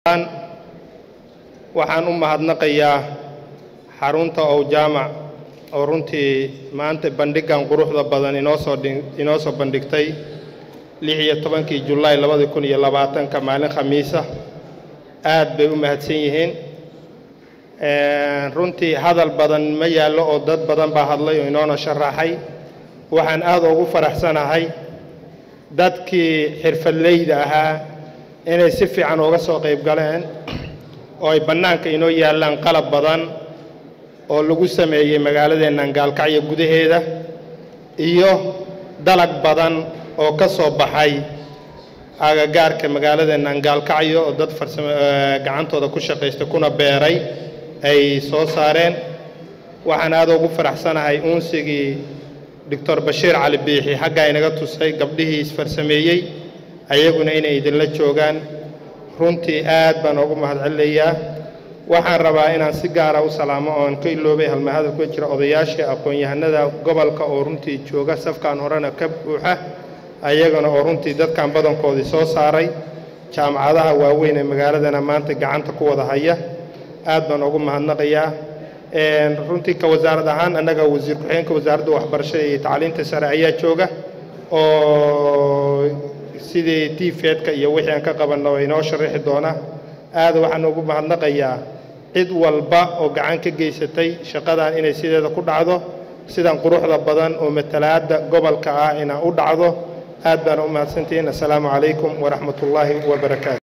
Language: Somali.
waxaan u mahadnaqayaa xarunta ow jaamac oo runtii maanta bandhigan quruxda badan inoo soo inoo soo bandhigtay lix iyo tobankii julaay labadi kun iyo labaatanka maalin khamiisa aad bay u mahadsan yihiin runtii hadal badan ma yaallo oo dad badan baa hadlay oo inoona sharaxay waxaan aad ugu faraxsanahay dadkii xirfadleyda ahaa inay si fiican uga soo qayb galeen oo ay bannaanka inoo yaallaan qalab badan oo lagu sameeyey magaaladeennan gaalkacyo gudaheeda iyo dalag badan oo ka soo baxay agagaarka magaaladeennan gaalkacyo oo dad farsamo gacantooda ku shaqaysta kuna beeray ay soo saareen waxaan aad ugu faraxsanahay uunsigii doctor bashiir cali biixi xaggaa inaga tusay gabdhihii isfarsameeyey ayaguna inay idinla joogaan runtii aad baan ugu mahadcelinayaa waxaan rabaa inaan si gaara u salaamo oon ka iloobay halmahadal ku jira odayaashii aqoon-yahanada gobolka oo runtii jooga safkan horena ka buuxa ayagana oo runtii dadkan badankoodii soo saaray jaamacadaha waaweyn ee magaaladana maanta gacanta ku wada haya aad baan ugu mahadnaqayaa runtii ka wasaarad ahaan annaga wasiir ku-xigeenka wasaaradda waxbarashada iyo tacliinta sare ayaa jooga oo sidii tifeedka iyo wixii aan ka qabanno oo inoo sharaxi doona aad waxaan ugu mahadnaqayaa cid walba oo gacan ka geysatay shaqadan inay sideeda ku dhacdo sidan quruxda badan oo matalaadda gobolka ah inaa u dhacdo aad baana u mahadsantihiin assalaamu calaykum waraxmat ullaahi wabarakaatu